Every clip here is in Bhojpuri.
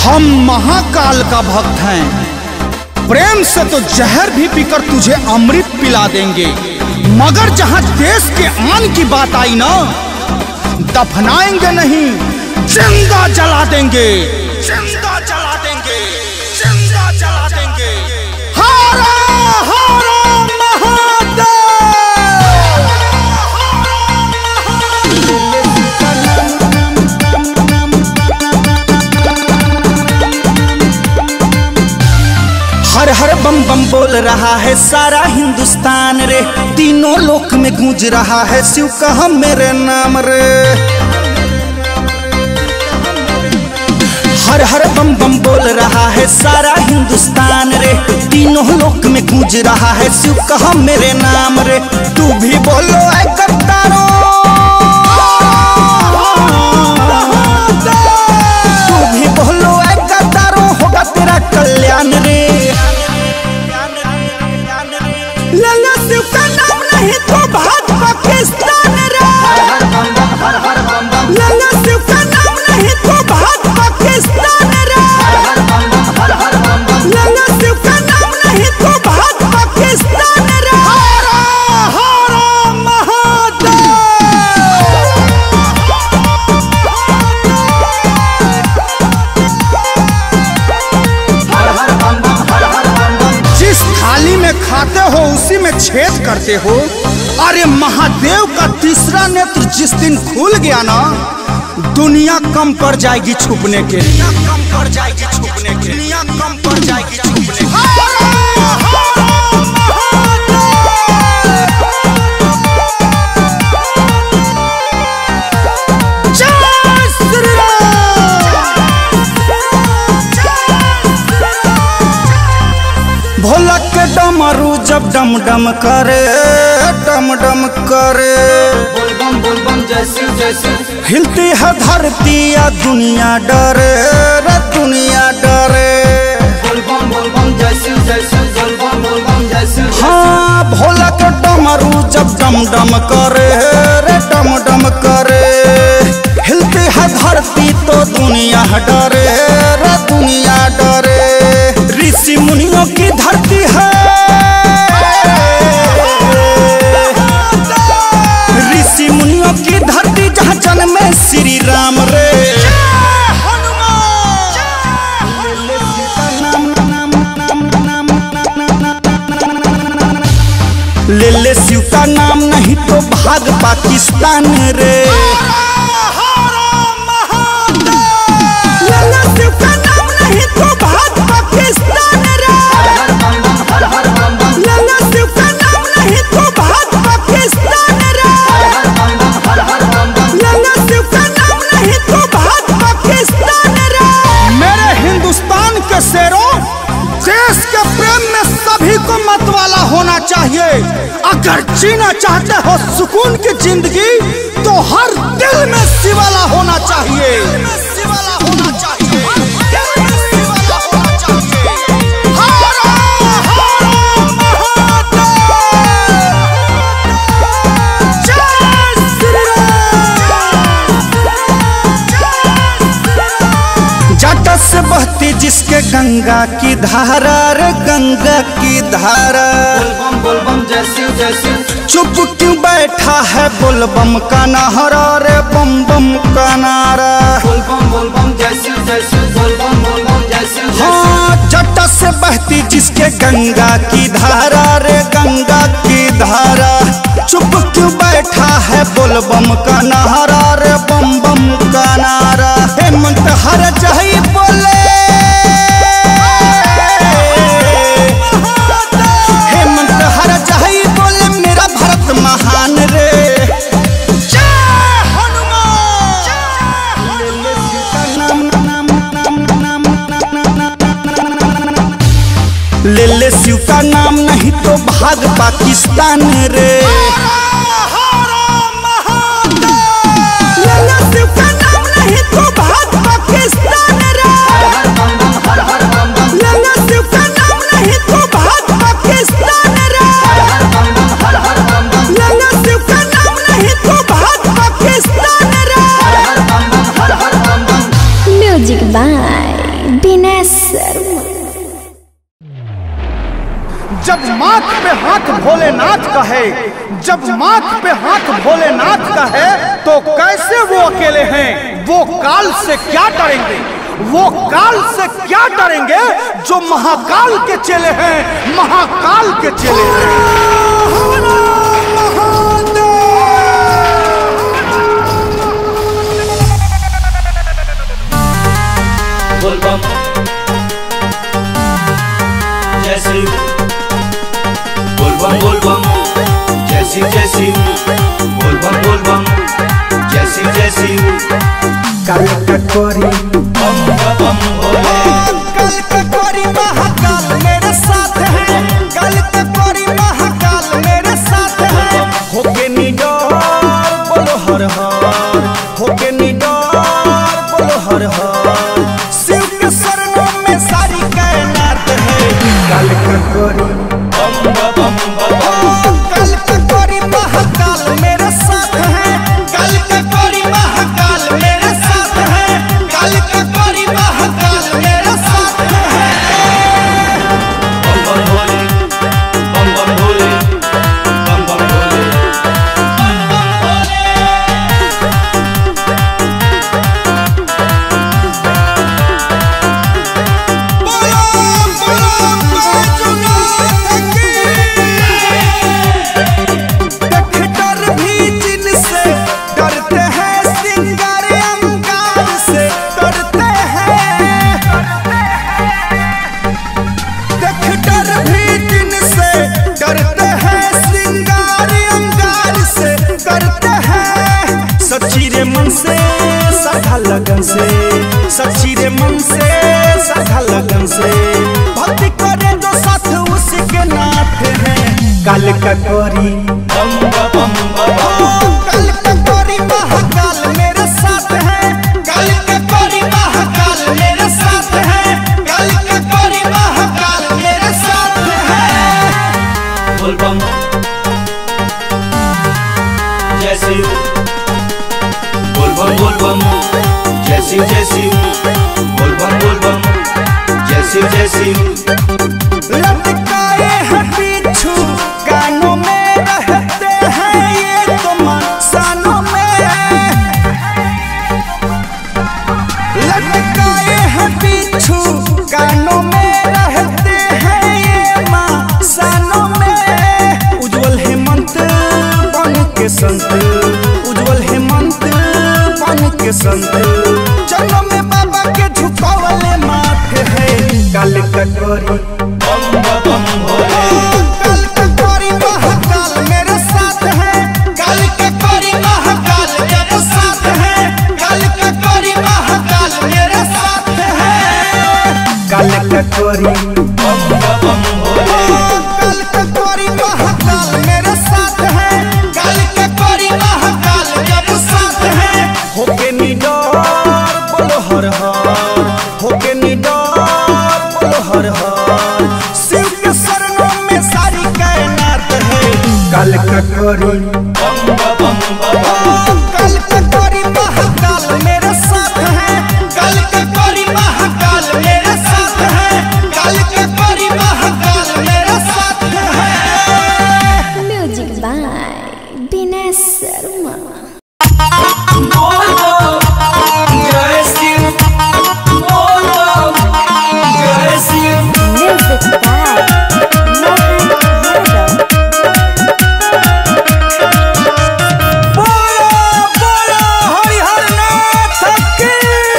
हम महाकाल का भक्त हैं प्रेम से तो जहर भी पीकर तुझे अमृत पिला देंगे मगर जहां देश के आन की बात आई ना दफनाएंगे नहीं जिंदा जला देंगे जिंदा जला देंगे जिंदा जला देंगे हारा हारा हर हर बम बम बोल रहा है सारा हिंदुस्तान रे तीनों लोक में गूंज रहा है शिव कहा मेरे नाम रे हर हर बम बम बोल रहा है सारा हिंदुस्तान रे तीनों लोक में गूंज रहा है शिव कहा मेरे नाम रे तू भी बोलो ऐ कट्टारो तू भी बोलो ऐ कट्टारो होगा तेरा कल्याण रे लल्ला शिव का नाम नहीं तो भाग पाकिस्तान रे लल्ला शिव का नाम नहीं तो भाग पाकिस्तान रे लल्ला शिव का नाम नहीं तो भाग पाकिस्तान रे हरा हरा महादेव जिस थाली में खाते हो उसी में छेद करते हो अरे महादेव का तीसरा नेत्र जिस दिन खुल गया ना दुनिया कम पड़ जाएगी छुपने के लिए कम पड़ जाएगी छुपने के दुनिया कम पड़ जाएगी छुपने के जय श्री राम भोला के डमरू जब डम डम करे डम डम करे बोलबम बोलबम जय शिव जय शिव हिलती है धरती या दुनिया डरे रे दुनिया डरे बोलबम बोलबम जय शिव जय शिव बोलबम बोलबम जय शिव हाँ भोला के डमरू जब डम डम करे रे डम डम करे हिलती है धरती तो दुनिया डरे रे दुनिया डरे ऋषि मुनियों की धरती है ऋषि मुनियों की धरती जहाँ जन्मे श्री राम रे ले ले शिव का नाम नहीं तो भाग पाकिस्तान रे ले ले शिव का नाम नहीं तो भाग पाकिस्तान रे हर हर बम बम ले ले शिव का नाम नहीं तो भाग पाकिस्तान रे हर हर बम बम लल्ला शिव का नाम नहीं तो भाग पाकिस्तान रे मेरे हिंदुस्तान के शेरों देश के प्रेम में सभी को मतवाला होना चाहिए अगर जीना चाहते हो सुकून की जिंदगी तो हर दिल में शिवाला होना चाहिए शिवाला होना चाहिए दिल में शिवाला होना चाहिए हर हर महादेव जय श्री राम जट से बहती जिसके गंगा की धारा रे गंगा की धारा बोलबम बोलबम जय शिव जय शिव चुप क्यों बैठा है बोलबम का नारा रे बम बम का नारा बोलबम बोलबम जय शिव जय शिव बोलबम बोलबम जय शिव जय शिव हाँ जट से बहती जिसके गंगा की धारा रे गंगा की धारा चुप क्यों बैठा है बोलबम का नारा रे बम बम का नारा हेमंत हर जही बोले हेमंत हर जही बोले मेरा भारत महान रे जय हनुमान ले ले शिव का नाम नहीं तो भाग पाकिस्तान रे ले ले शिव का नाम नहीं तो भाग पाकिस्तान रे हर हर बम बम ले ले शिव का नाम नहीं तो भाग पाकिस्तान रे हर हर बम बम ले ले शिव का नाम नहीं तो भाग पाकिस्तान रे हर हर बम बम Music by बिना शर्मा जब माथ पे हाथ भोलेनाथ का है जब माथ पे हाथ भोलेनाथ का है तो कैसे वो अकेले हैं वो काल से क्या डरेंगे वो काल से क्या डरेंगे जो महाकाल के चेले हैं महाकाल के चेले हैं बोल बम जय शिव बोल बम बोल बम जय शिव जय शिव बोल बम बोल बम जय शिव जय शिव काल कटोरी बम बम भोले कल के कोरी महाकाल मेरे साथ है कल के कोरी महाकाल मेरे साथ है होके निडर बोलो हर हर होके निडर बोलो हर हर शिव के शरणों में सारी कायनात है काल कटोरी बम बम बम कल के कोरी महाकाल मेरे साथ है कल के कोरी महाकाल मेरे साथ है कल के कोरी महाकाल मेरे साथ है बम बम भोले बम बम भोले बम बम भोले सच्ची रे मन से सधा लगन से सच्ची रे मन से सधा लगन से भक्ति करे जो साथ उसके नाथ है काल कटोरी बम बम बम कल का कोरी महाकाल मेरे साथ है कल का कोरी महाकाल मेरे साथ है कल का कोरी महाकाल मेरे साथ है बोल बम जय शिव बोल बम बोल बम जय शिव जय शिव बोल बम बोल बम जय शिव जय शिव लटकाए हैं पीछू कानों में रहते हैं ये तो मसानों में लटकाए हैं पीछू कानों में रहते हैं ये मसानों में उज्जवल हेमंत बन के संत उज्जवल हेमंत बन के संत चरणों में बाबा के झुकावले माथे है काल कटोरी बम बम भोले कल का कोरी महाकाल मेरे साथ है कल का कोरी महाकाल मेरे साथ है कल का कोरी महाकाल मेरे साथ है काल कटोरी बम बम भोले कल का कोरी महाकाल मेरे साथ है कल का कोरी महाकाल मेरे साथ है होके निडर बोलो हर हर होके निडर बोलो हर हर शिव के शरणों में सारी कायनात है काल कटोरी बम बम बम कल का कोरी महाकाल मेरे साथ है कल का कोरी महाकाल मेरे साथ है कल का कोरी महाकाल मेरे साथ है म्यूजिक बाय बिना शर्मा जय शिव बोल बम जय शिव म्यूजिक बाय मोहन यादव बोलो बोलो हरिहर नाथ की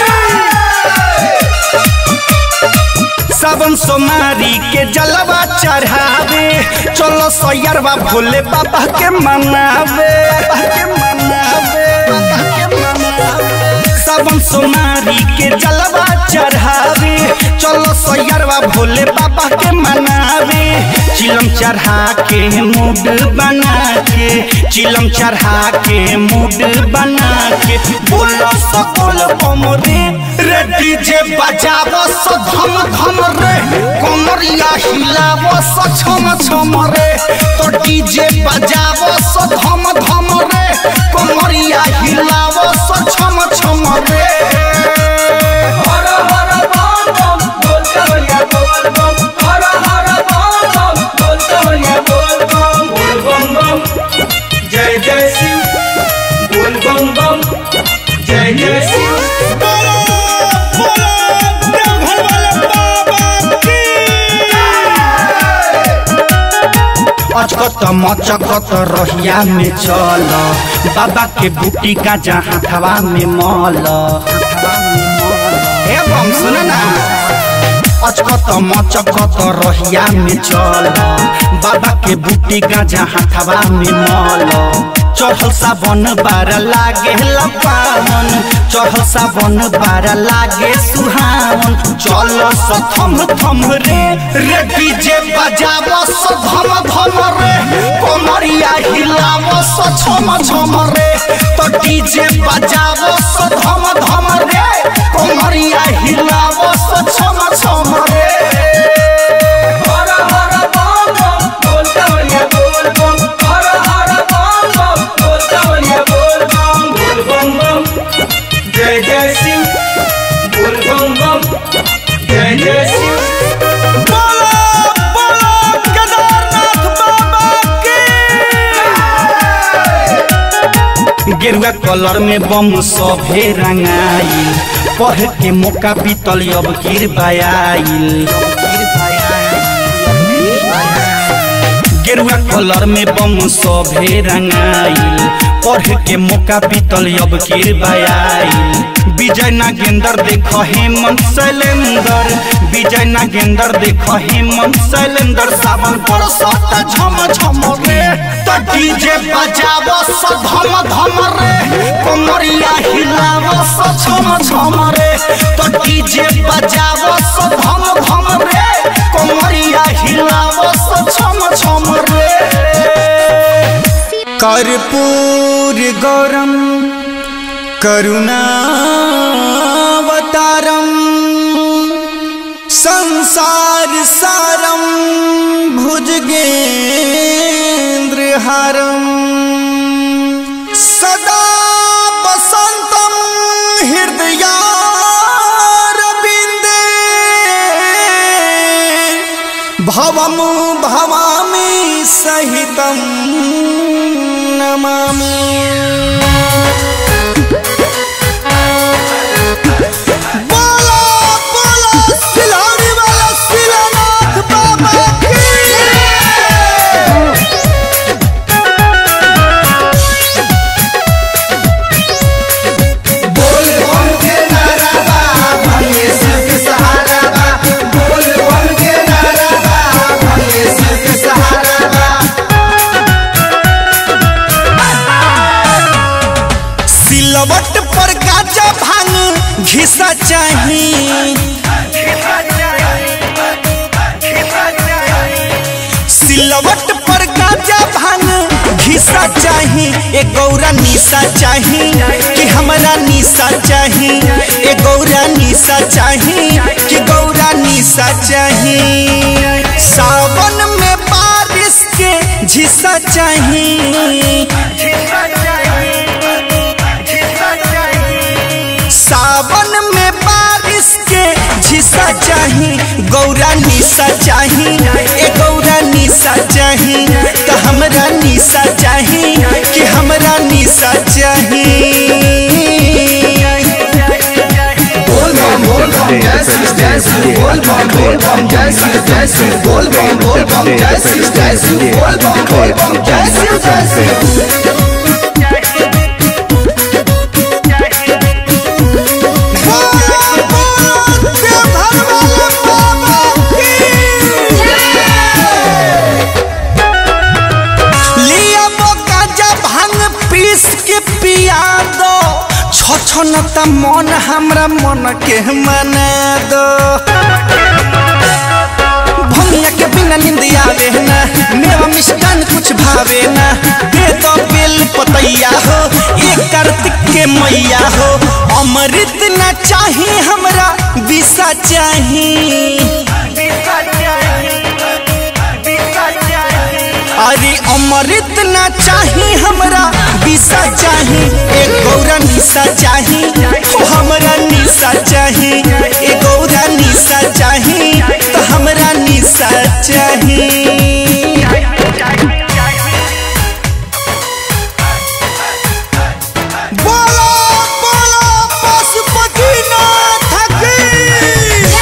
सावन सोमारी के जलवा चढ़ावे चलो सैयरवा भोले बाबा के मनावे बाबा के मनावे बाबा के मनावे सावन सोमारी के जलवा चढ़ावे चलो सैयरवा भोले बाबा के मनावे चिलम चढ़ा के मूड बना के चिलम चढ़ा के मूड बना के बोलो सकल कमरे रे डीजे बजावो सो धम धम रे कमरिया हिलावो सो छम छम रे तो डीजे बजावो सो धम धम रे कमरिया हिलावो सो छम छम रे हर हर बम अचकत मचकत रहिया में चल बाबा के बूटी का जहाँ हवा में मल ए बम सुन ना अचकत मचकत रहिया में चल बाबा के बूटी का जहाँ हवा में मल चढ़ल सावन बार लागे लपावन चढ़ल सावन बार लागे सुहावन चल सथम थम रे रे डीजे बजाव सधम धम रे कोमरिया हिलाव सछम छम रे तो डीजे बजाव सधम धम रे कोमरिया हिलाव सछम छम रे हर हर बम बम बोल कवरिया बोल बम हर हर बम बम बोल कवरिया बोल बम बोल बम बम जय जय शिव बोल बम बम जय जय शिव बोलो बोलो केदारनाथ बाबा की गेरुआ कलर में बम सभे रंगाइल पढ़ के मौका बीतल अब गिर बायाइल गेरुआ कलर में बम सभे रंगाइल पढ़ के मौका बीतल अब गिर बायाइल विजय नागेंद्र देख हेमंत शैलेंदर विजय नागेंद्र देख हेमंत शैलेंदर सावन पर सता झम झम रे तो डीजे बजाव सधम धम रे कमरिया हिलाव सछम छम रे तो डीजे बजाव सधम धम रे कमरिया हिलाव सछम छम रे कर्पूर गौरम करुणावतारम संसार सारम भुजगेन्द्रहारम सदा बसंतम हृदयारविन्दे भवम भवामि सहितं नमामि बोलो बोलो सिलौरी वाला सिलानाथ बाबा की बोल बम के नारा बा भले सिर्फ सहारा बा बोल बम के नारा बा भले सिर्फ सहारा बा सिलवट पर गाजा भांग घिसा चाही सिलवट पर गाजा भांग घिसा चाही ए गौरा निशा चाही कि हमरा निशा चाही ए गौरा निशा चाही कि गौरा निशा चाही सावन में बारिश के झिसा चाही सावन में बारिश के झिसा चाही गौरा निशा चाही ए गौरा निशा चाही तो हमरा निशा चाही कि हमरा निशा चाही बोल बम बोल बम जय शिव जय शिव बोल बम बोल बम जय शिव जय शिव बोल बम बोल बम जय शिव जय शिव बोल बम बोल बम जय शिव जय शिव बोलो, बोलो, देवघर वाले बाबा की। लिया बोका जा भांग पीस के पिया दो छछनता मन हमरा मन के मना दो भंगिया के बिना नींद आवे ना मेवा मिष्टान कुछ भावे ना दे दो बेल पतैया हो एक कार्तिक के मैया हो अमृत न चाही हमरा विषा चाही अरे अमृत ना चाही हमरा विषा चाही एक गौरा निशा चाही ओ हमरा निशा चाही एक गौरा निशा चाही तो हमरा निशा चाही बोलो बोलो पशुपतिनाथ की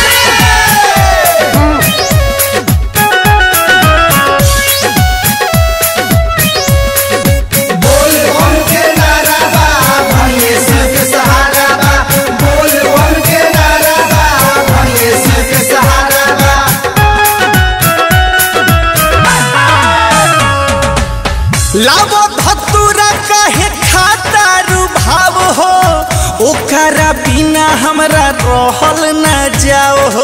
लावो धतुरा कहे खाता रुभाव हो ओकरा बिना हमरा रहल न जाओ हो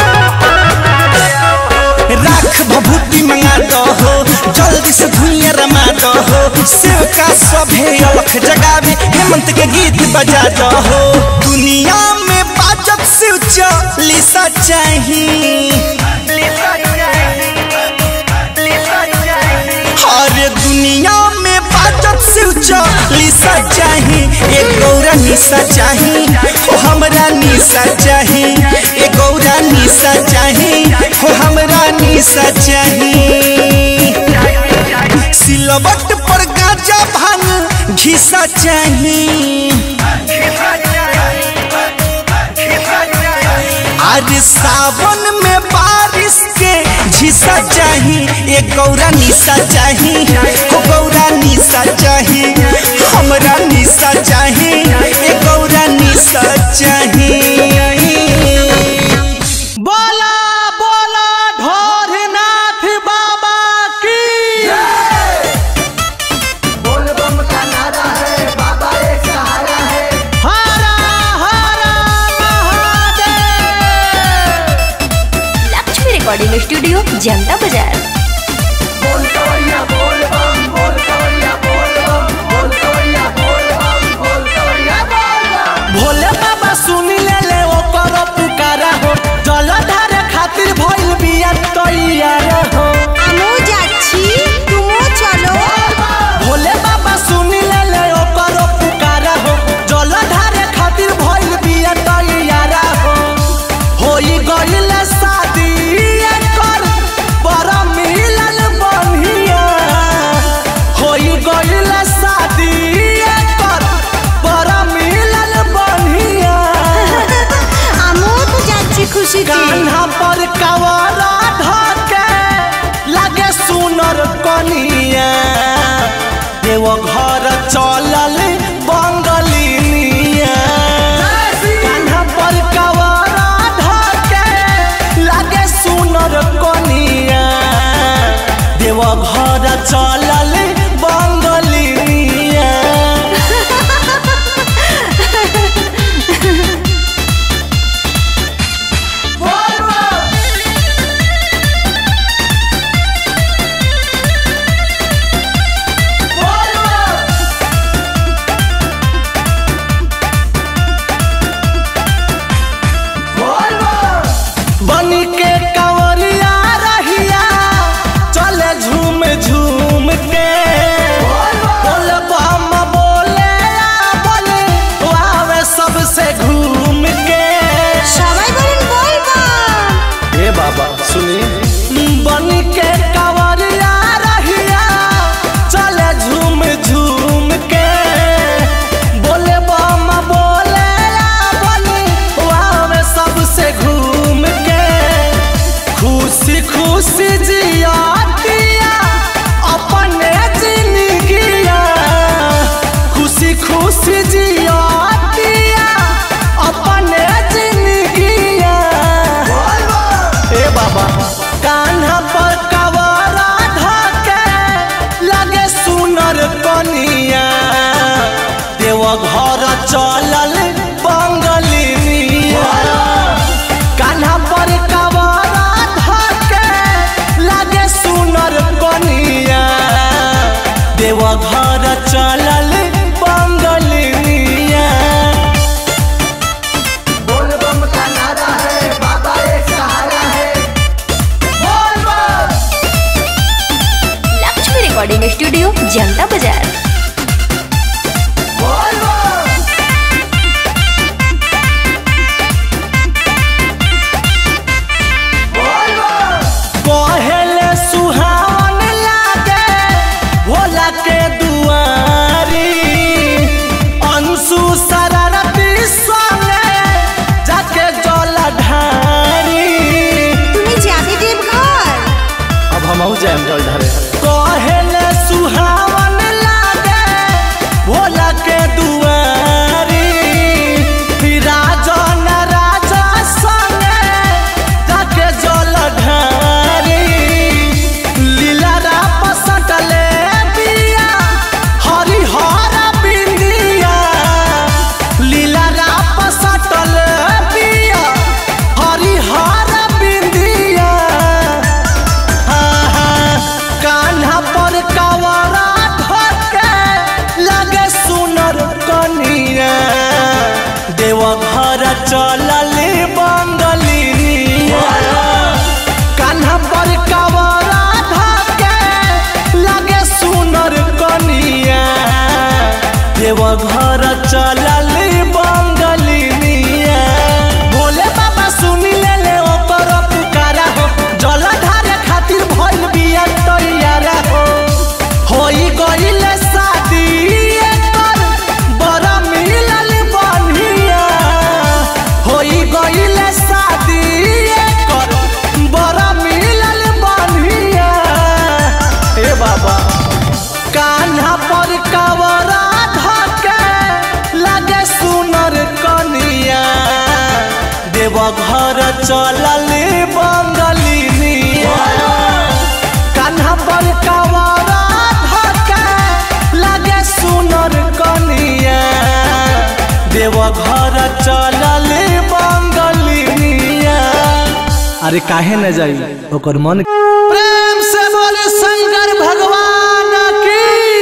राख भभूति मंगा दो हो जल्दी से धुइया रमा दो हो शिव का सभे अलख जगावे हेमंत के गीत बजा दो हो दुनिया में बाजत शिव चालीसा चाहिए हर दुनिया में बाजत शिव चालीसा चाही एक गौरा निशा चाही हो हमरा निशा चाही एक गौरा निशा चाही हो हमरा निशा चाही सिलवट पर गाजा भांग घिसा चाही आज सावन में बारिश के झिसा चाही एक गौरा निशा चाही हो गौरा निशा चाही हमरा निशा चाही एक गौरा निशा चाही बोला बोला ढोरनाथ बाबा की हरा हरा महादेव लक्ष्मी रिकॉर्डिंग स्टूडियो जनता बाजार भोले बाबा सुनी ले ले ओकर पुकारा हो जलधार खातिर भइल बिया तैयार हो আমিও যাচ্ছি তুমিও চলো भोले बाबा सुनी ले ले ओकर पुकारा हो जलधार खातिर भइल बिया तैयार हो होई गइल शादी एकर बड़ा मिलल बनिया होई गइल शादी एकर बड़ा मिलल बनिया আমিও তো যাচ্ছি খুশিতে कान्हा पर कवरा ढके लगे सुनर कनिया देव घर चलल बंगलिनिया कान्हा पर कवरा ढके लगे सुनर कनिया देव घर चलल बंगलिनिया चलल बंगलिनिया कान्हा पर कवरा धका लगे सुनर कनिया देव घर चलल बंगलिनिया अरे काहे न जाई ओकर मन प्रेम से बोले शंकर भगवान की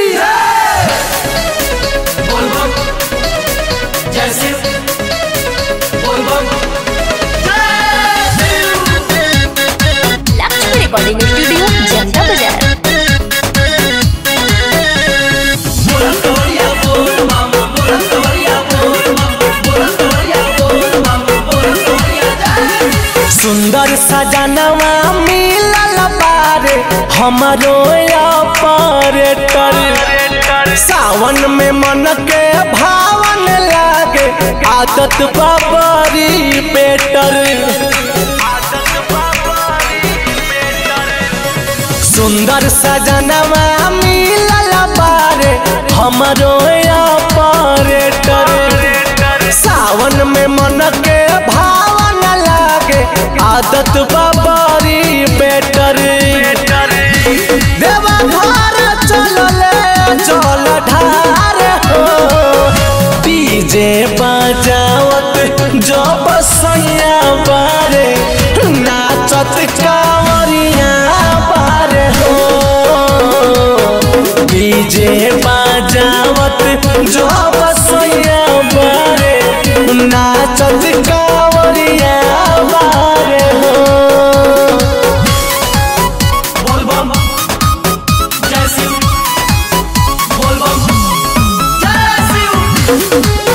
बोल बम जय शिव बोल बम जय शिव लक्ष्मी रिकॉर्डिंग स्टूडियो जनता बाजार बोला तोरिया बोल बम बोला तोरिया बोल बम बोला तोरिया बोल बम बोला तोरिया जय सुंदर सजनवा मिलल बारे हमरो ऑपरेटर सावन में मन के भावन लागे आदत बाबरी बेटर सुंदर सजनवा मिलल बारे हमरो ऑपरेटर सावन में मन के भावन लागे आदत बाबरी बेटर देवा घर चलले चल ढार हो डीजे बजावत जब सैया बारे नाचत कांवरिया बारे हो डीजे बजावत जब सैया बारे नाचत कांवरिया बारे हो बोल बम जय शिव बोल बम जय शिव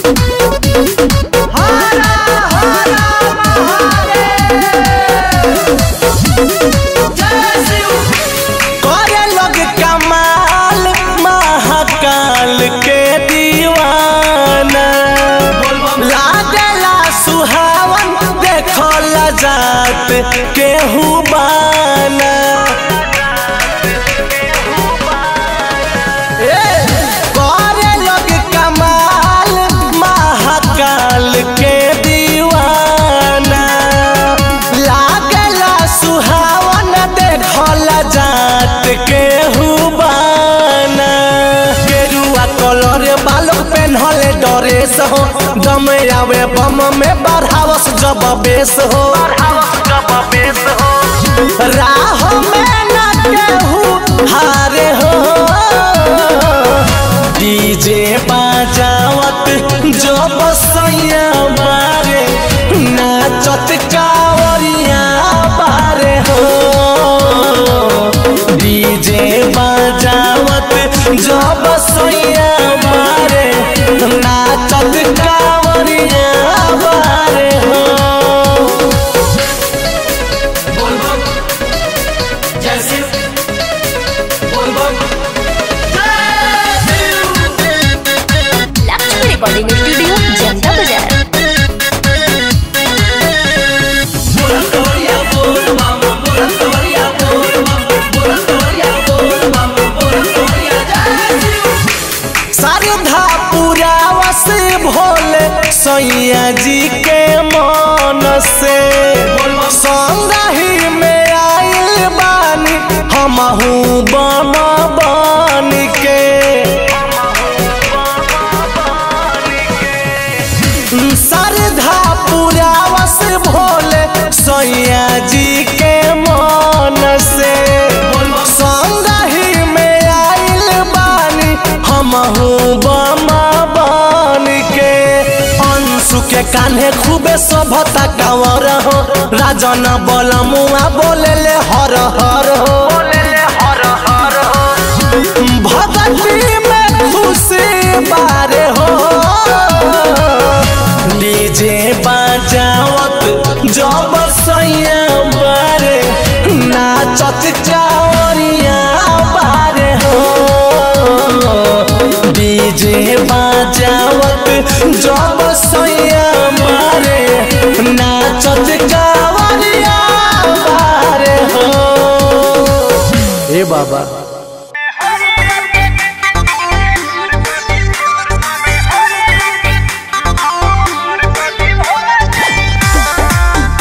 जय शिव करे लोग कमाल महाकाल के दीवाना लागला सुहावन देखल जात केहू बाना ए, करे लोग कमाल महाकाल के दीवाना लागला सुहावन देखल जात केहू बाना गेरुआ कलर बालों पेन्हले डरेस हो दम आवे बम में बढ़ावस जब बेस हो राह में न केहू हारे हो डीजे बजावत जब सैया बारे नाचत कावरिया बारे हो डीजे बजावत जब सैया बारे नाचत कावरिया बारे हो बोल बम जय शिव बोल बम जय शिव लक्ष्मी रिकॉर्डिंग स्टूडियो जनता बाजार बोला तोरिया बोल बम बोला तोरिया बोल बम बोला तोरिया बोल बम बोला तोरिया जय शिव श्रद्धा पूरा वस भोले सैया जी के मन से संगही में आइल बानी हमहू बन बन के श्रद्धा पूरा वस भोले सैया जी के मन से संगही में आइल बानी हमहू बमा बन के अंशु के कान्हे खूबे सभता कांवर हो राजन बलमुआ बोले ले हर हर हो भगती में खुशी बारे हो डीजे बजावत जब सैया बारे नाचत चावरिया बारे हो डीजे बजावत जब सैया बारे नाचत चावरिया बारे हो ए बाबा Thank you.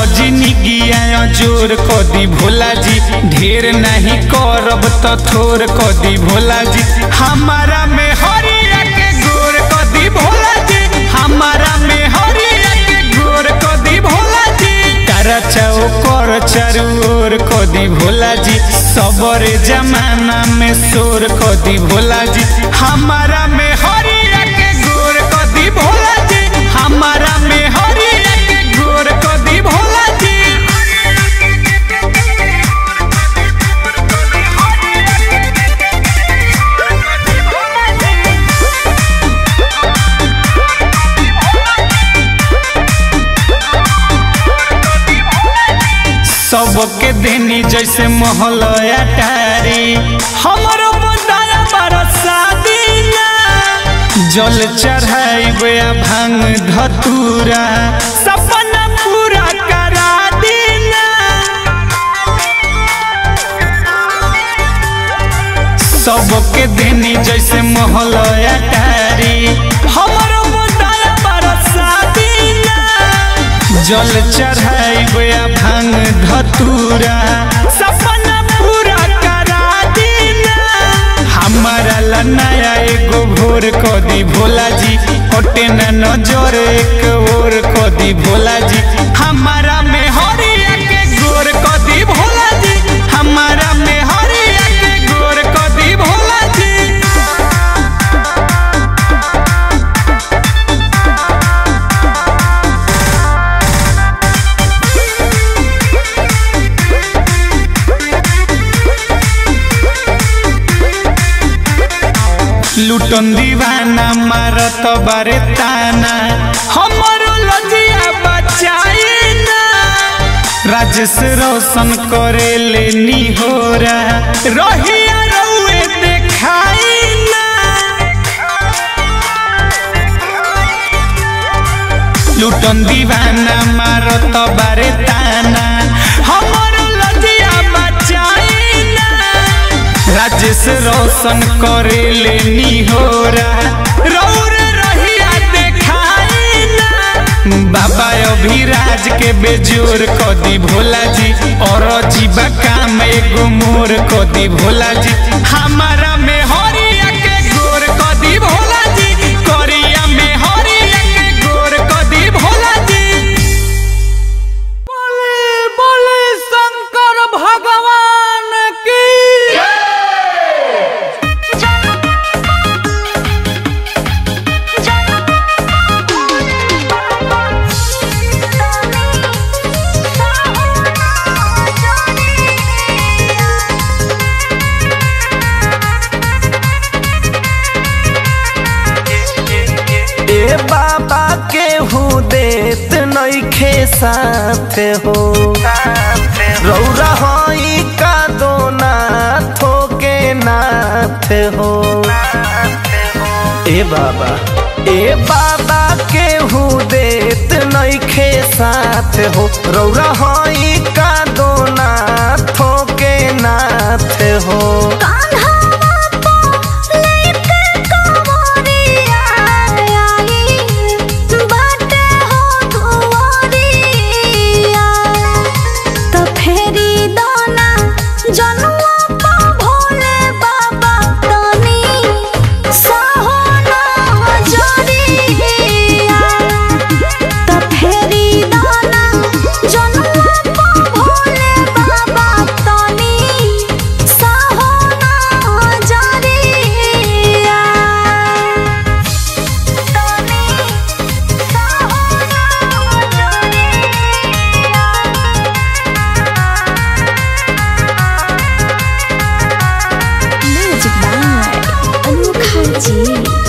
जिंदगिया जोर कदी भोला जी ढेर नहीं करब तो थोर कदी भोला जी हमारा में हरिया के गोर कदी भोला जी हमारा में हरिया के गोर कदी भोला जी तारा चाओ कर चारू ओर कदी भोला जी सबरे जमाना में शोर कदी भोला जी हमारा में हरिया के गोर कदी भोला जी हमारा में हरिया के गोर कदी भोला जी सबके देनी जैसे मोहलया टारी हमरो बंदाया बरसा दीना जल चढ़ाइबे आ भांग धतूरा सपना पूरा करा दीना सबके देनी जैसे मोहलया टारी हमरो बंदाया बरसा दीना जल चढ़ाइबे आ भांग धतूरा सपना पूरा करा दीना हमारा ला नया एगो भोर कदी भोला जी हटे न नजर एक और कदी भोला जी हमारा में हरिया के गोर कदी भोला जी हमारा में हरिया के गोर कदी भोला जी लुटन दीवाना मारत बारे ताना हमरो लजिया बचाई ना राजेश रोशन करे ले निहोरा रहिया रउए देखाई ना लुटन दीवाना मारत बारे ताना हमरो लजिया बचाई ना राजेश रोशन करे ले निहोरा रौर रहिया देखाई ना बाबा अभिराज के बेजोर कदी भोला जी और जीवा काम एगो मोर कदी भोला जी हमारा में हरिया के गोर कदी भोला जी करिया में हरिया के गोर कदी भोला जी बोले बोले शंकर भगवान की ए बाबा के हूँ देत नइखे साथ हो रौरा हई का दो नाथो के नाथ हो ए बाबा ए बाबा के हूँ देत नइखे साथ हो रौरा हई का दो नाथो के नाथ हो म्यूजिक बाय अनोखा जी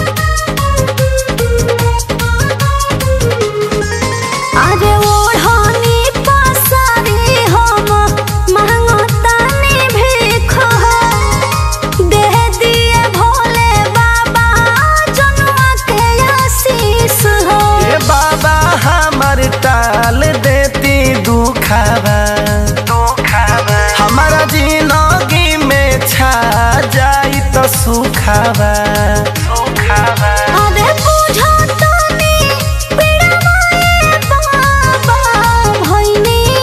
अरे ओढ़नी पसारी हम महंगतानी भीख हो दे दिए भोले बाबा जनुआ के आशीष हो ए बाबा हमर टाल देती दुखावा हमारा जिंदगी में छा जाई तो सुखावा अरे बुझो तनी पीड़ा मोए बाबा भइनी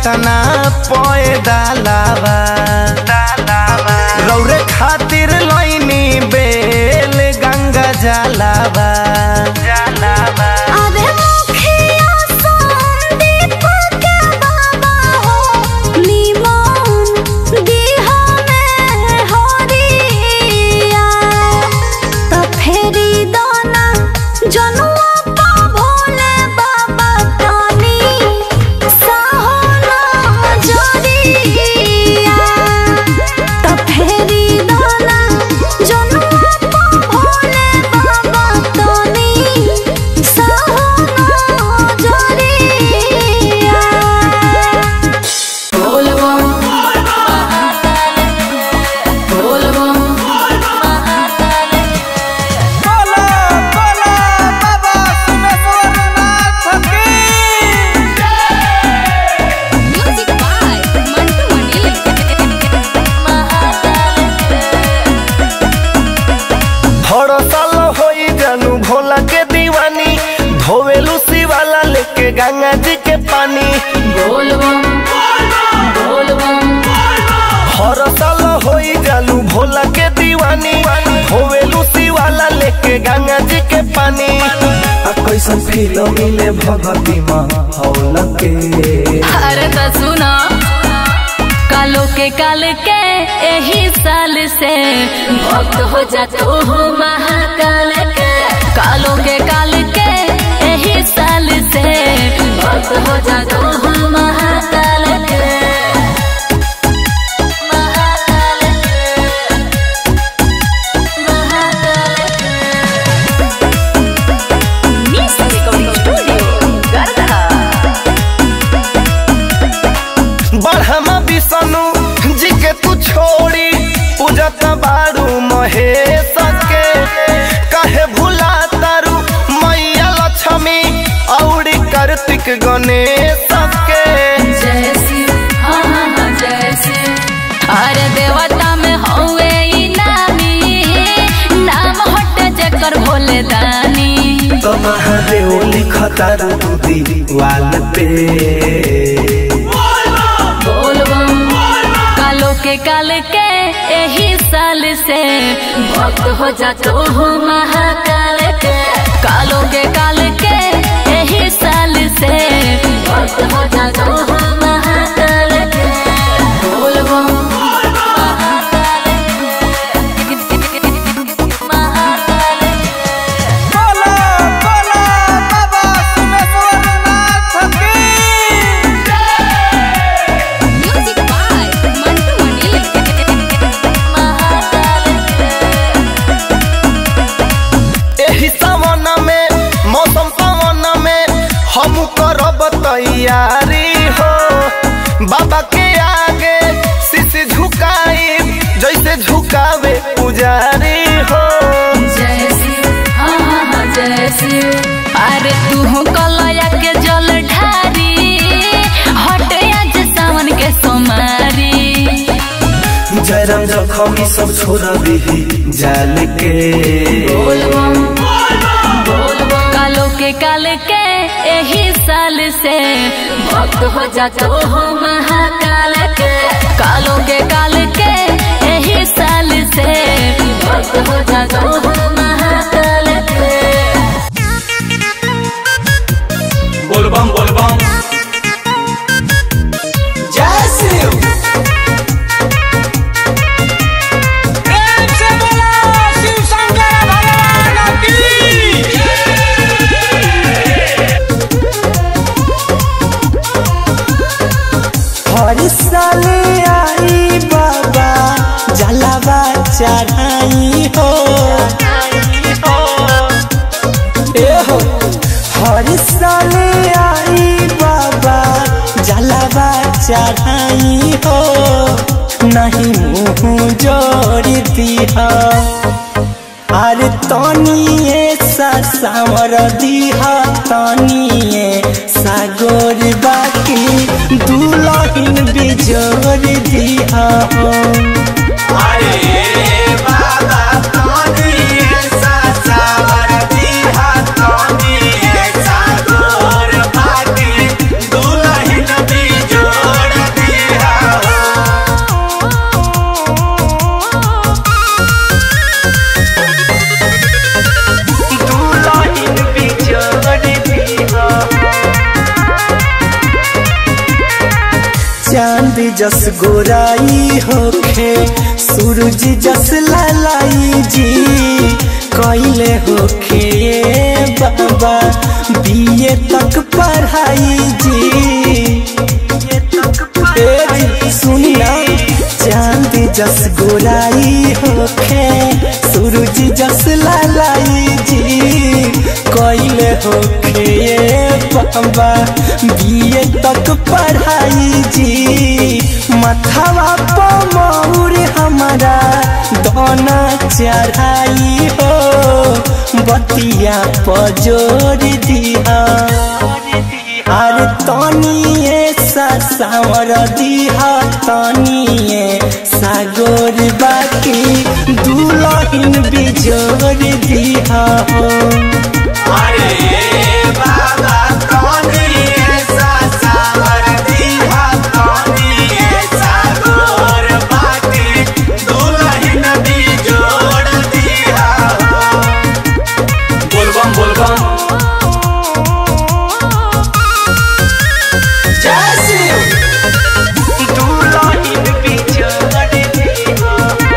पटना पोए दालावा रौरे खातिर लैनी बेल गंगा जलावा जलावा अरे मुखिया संदीप के बाबा हो निमन दिहा में हरिया त फेरी दाना जनुआ पा भोले बाबा तानी साहोला जरिया त फेरी दाना जनुआ पा भोले बाबा तानी साहोला जरिया बोला बोला बाबा सुमेश्वरनाथ की म्यूजिक बाय मंटू मणि हर साल होई जानू भोला के दीवानी धोवेलू शिवाला लेके गंगा जी के पानी हर साल होई जानू भोला के दीवानी धोवेलू शिवाला लेके गंगा जी के पानी आ कैसन फील मिले भगती माँ हौल के अरे तो सुनो कालो के काल के यही साल से भक्त हो जा तू महाकाल के कालो के काल के यही साल से भक्त हो जा तू महाकाल के महाकाल के महाकाल के मिस रिकॉर्डिंग स्टूडियो गरदा बढ़मा विष्णु जी के तू छोड़ी पूजत बारू महेश के कहे भूला तारू मैया लक्ष्मी औरी कार्तिक गणेश के जय शिव हाँ हाँ हाँ जय शिव अरे देवता में हौवे ई नामी नाम हटे जकर भोले दानी तो महादेव लिखता रू दीवाल पे बोल बम कालो के काल के यही साल से भक्त हो जा तो महाकाल के कालो के काल के यही साल से भक्त हो जा तो महाकाल के बोल बम महाकाल के महाकाल के बोला बोला बाबा सुमेश्वरनाथ की म्यूजिक बाय मंटू मणि एही सावन में मौसम पवन में हम करब तैयारी हो बाबा के आगे शीश झुकाई जैसे झुकावे पुजारी हो जय शिव हाँ हाँ हाँ जय शिव अरे तू कलया के जल ढारी हट आज सावन के सोमारी जयराम जखमी सब छोड़ दी जाल के बोल बम बोल बम कालो के काल के यही साल से भक्त हो जा तो हो महाकाल के कालो के काल के यही साल से भक्त हो जा तो हो महाकाल के बोल बम बोल बम जय शिव प्रेम से बोला शिव शंकर भगवान की हर साल आई बाबा जलावा चढ़ाई हो ए हो हर साल आई बाबा जलावा चढ़ाई हो नहीं मुँह जोड़ दिया अरे तनिए सा सावर दिहा तनिए सागोर बाकी दुलहिन बिजोर दिहा हो दुल्हन भी जोड़ जस गोराई होखे सूरज जस लालाई जी कैले होखे ये बाबा बीए तक पढ़ाई जी ए जी, सुनी ना चांद जस गोराई होखे सूरज जस लालाई जी कैले होखे ये बाबा बीए तक पढ़ाई जी मथवा पमौर हमारा दोना चढ़ाई हो बतिया पजोर दिया अरे तनिए सा सावर दिहा तनिए सागोर बाकी दुलहिन बिजोर दिहा हो बोलबम बोलबम दुलहिन बिजोर दिहा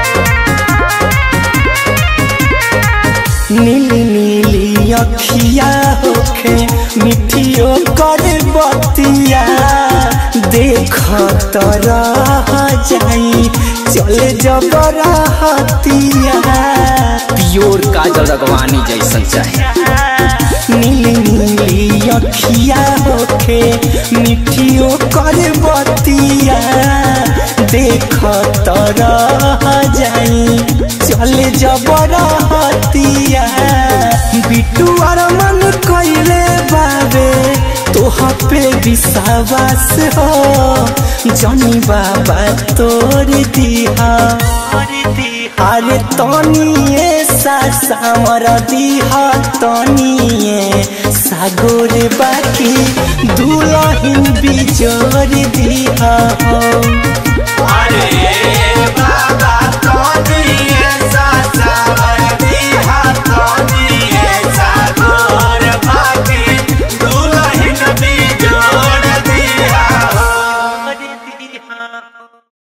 नीली नीली अखिया होखे मिठियो कर बतिया देख तरह जाई चल जबर हतिया प्योर काजल रगवानी जैसन चाहे नीली नीली अखिया होखे मिठियो कर बतिया देख तरह जाई चल जबर हतिया बिटू और मन कैले बाबे तोह पे विश्वास हो जनी बाबा तोर दिहा अरे तनिए सा सामर दिहा तनिए सागोर बाकी दुलहिन बिजोर दिहा हो अरे बाबा